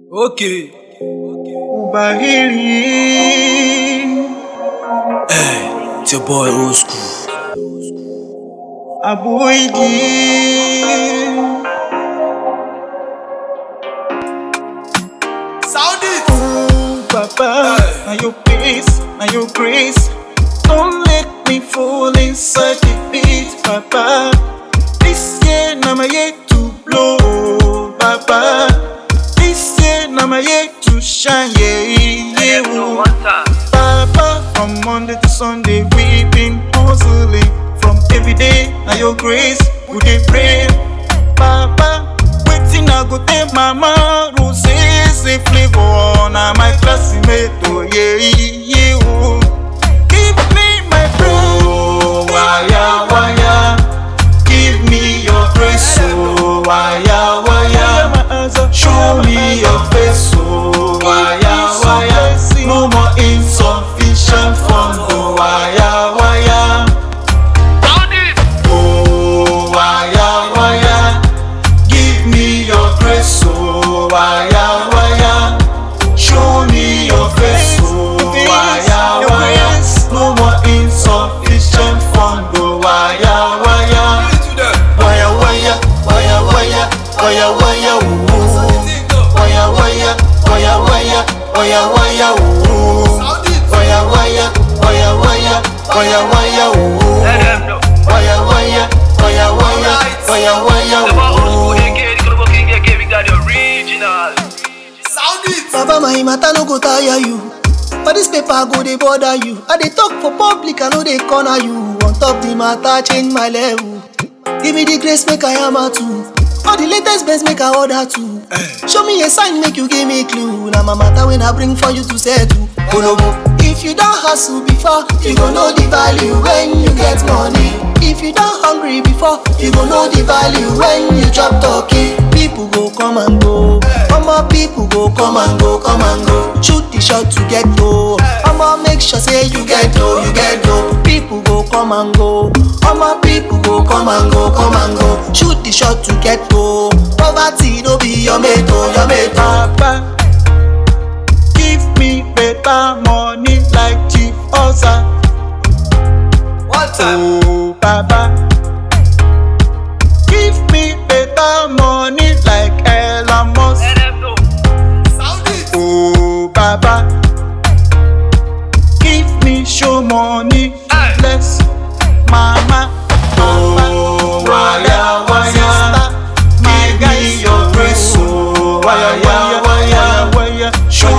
Okay. Ubahiri Hey, it's your boy old school. Abuigi Sound it. Ooh, Papa, Hey. now your peace, now your grace Don't let me fall inside the beat, Papa This year, now my year to blow, Papa This year, now my year to shine, yeah, yeah, ooh. Papa, from Monday to Sunday, we've been hustling. From every day, now your grace, we dey pray. Papa, waiting, I go take mama, Rose, say flavor, now my classmate, oh yeah, yeah, oh. Give me my bro, waya, waya. Give me your grace, oh, waya, waya. Show me your face, oh, waya, waya. No more insufficient fund, oh, waya, waya. Oh, waya, waya. Give me your grace, oh, waya, waya. Show me your face, oh, waya, waya. No more insufficient fund, oh, waya, waya. Waya, waya, waya, waya, waya, waya, ooh. Waya, waya, waya, waya, waya, waya, ooh. Waya, waya, waya, waya, waya, waya, ooh. Waya, waya, waya, waya, waya, waya, ooh. Baba, my matter no go tire you. For this paper go dey bother you. I dey talk for public, I no dey corner you. On top the matter, change my level. Give me the grace, make I am a too. All the latest best make I order too. Show me a sign, make you give me clue. Now my matter when I bring for you to settle. Olobo. If you don't hustle before, you go know the value when you get money. If you don't hungry before, you go know the value when you chop turkey. People go come and go. Omo people go come and go, come and go. Shoot the shot to get goal. Omo make sure say you get dough, you get dough. People go come and go. Omo people go come and go, come and go. Shoot the shot to get goal. Poverty no be your mate, oh, your mate. oh. Papa, give me better money like Chief Oza. Oh, Papa, give me better money like Elon Musk. Oh, Baba, give me show money to bless Mama. Oh, waya, waya, give me your grace. Oh, waya, waya, waya, show